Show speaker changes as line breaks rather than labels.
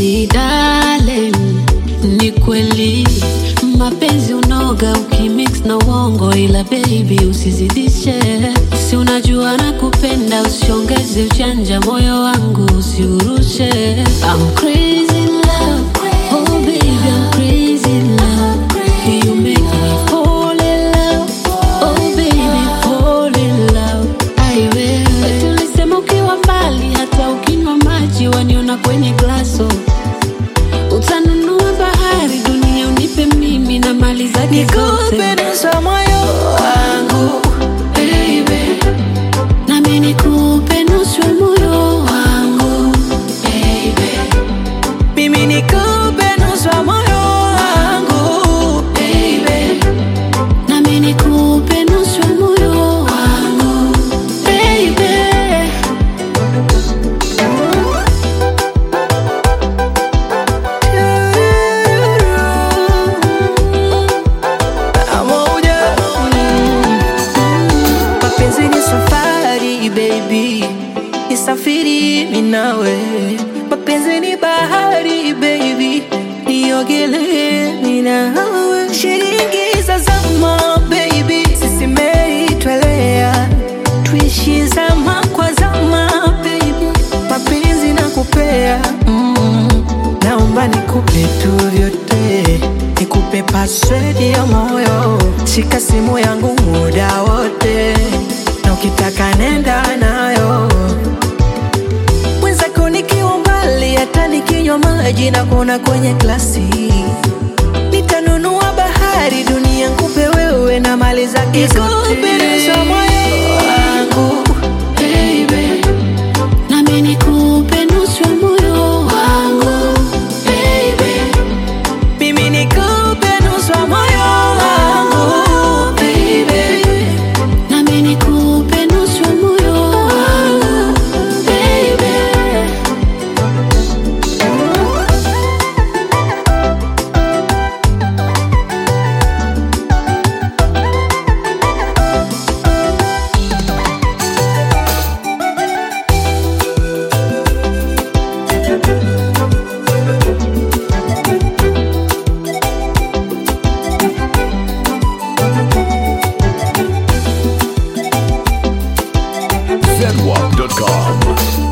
Baby darling, ni kweli mapenzi unoga ukimix na uongo, ila baby usizidishe, si unajua nakupenda, usiongeze ujanja, moyo wangu usiurushe. I'm crazy in love, oh baby I'm crazy in love, you make me fall in love, oh baby fall in love. Ai wewe tulisema ukiwa mbali, hata ukinywa maji waniona kwenye glaso utanunua bahari, dunia unipe mimi na mali zake zote,
Nikupe nusu ya moyo wangu
baby, nami nikupe nusu ya moyo wangu baby,
mimi nikupe nusu ya moyo wangu
baby, nami nikupe nusu ya moyo wangu baby.
Pamoja. Mapenzi ni safari baby, nisafiri mimi nawe. Mapenzi ni bahari baby, niogelee mimi nawe. Shilingi za zama baby, sisi meli twelea, tuishi zama kwa zama baby, mapenzi nakupea mm. Naomba nikupe tu vyote, nikupe password ya moyo, shika simu yangu muda wote, na ukitaka nenda nayo. Mwenzako nikiwa mbali, hata nikinywa maji na kuona kwenye glasi, nitanunua bahari, dunia nikupe wewe na mali zake zote. Nikupe nusu ya moyo wangu
baby, nami nikupe nusu ya moyo wangu baby,
mimi nikupe nusu ya moyo wangu
baby, nami nikupe nusu ya moyo wangu baby.
zedwap.com.